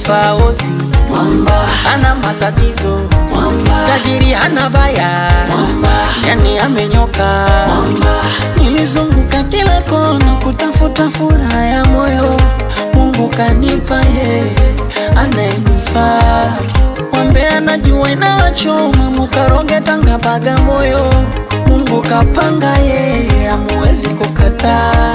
ananifaa ozi mwamba, ana matatizo mwamba, tajiri hana baya mwamba, yani amenyoka mwamba, nilizunguka kila kona kutafuta furaha ya moyo mungu kanipa ye anayenifaa wambe anajua inawachoma mukaroge tanga baga moyo mungu kapanga ye amuwezi kukataa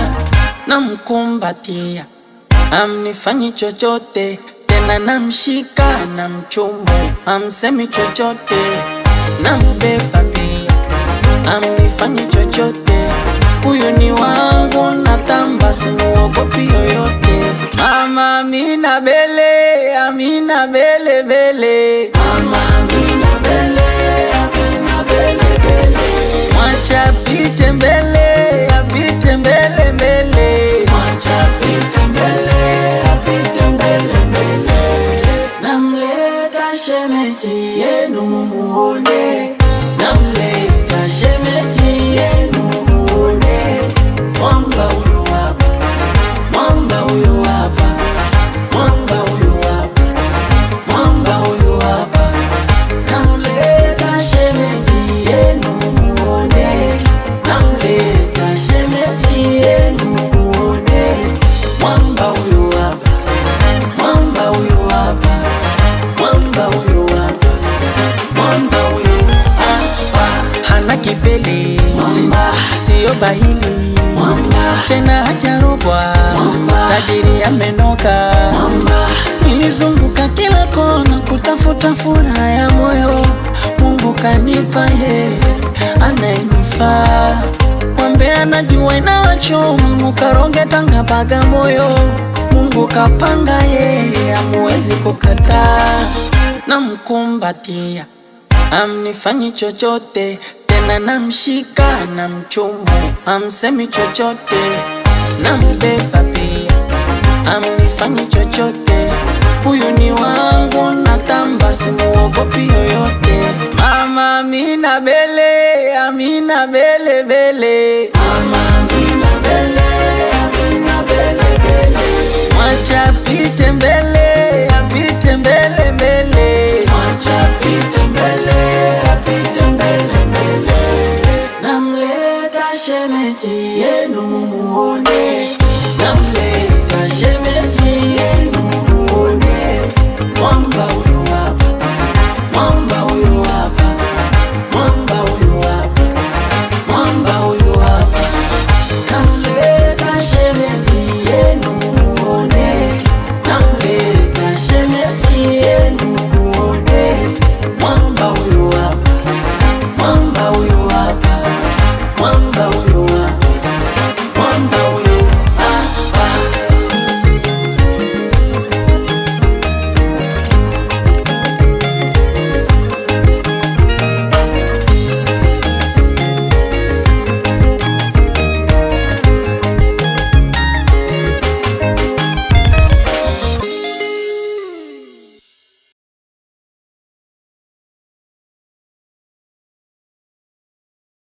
namkumbatia amnifanyi chochote tena namshika na mchumu amsemi chochote nambeba pia amnifanyi chochote huyu ni wangu natamba simuogopi yoyote mama amina bele amina bele bele mama Amina bele, Amina bele bele, mwacha apite mbele apite mbele mbele mwacha apite mbele, apite mbele mbele. Namleta shemeji yenu mumuone, namleta shemeji yenu mumuone. Mwamba huyu hapa, mwamba huyu hapa, mwamba huyu hapa, mwamba huyu hapa. Namleta shemeji yenu mumuone, namleta shemeji yenu mumuone. Mwamba huyu hapa, mwamba huyu hapa, mwamba huyu hapa, mwamba huyu hapa. hana kipele Mwamba, siyo bahili mwamba, tena hajarogwa Mwamba. tajiri amenoka mwamba, nilizunguka kila kona kutafuta furaha ya moyo mungu kanipa ye anayenifaa wambe anajua inawachoma mukaroge tanga baga moyo mungu kapanga ye amuwezi kukataa namkumbatia amnifanyi chochote tena namshika na mchumu amsemi chochote nambeba pia amnifanyi chochote huyu ni wangu natamba simuogopi yoyote mama amina bele amina bele bele mama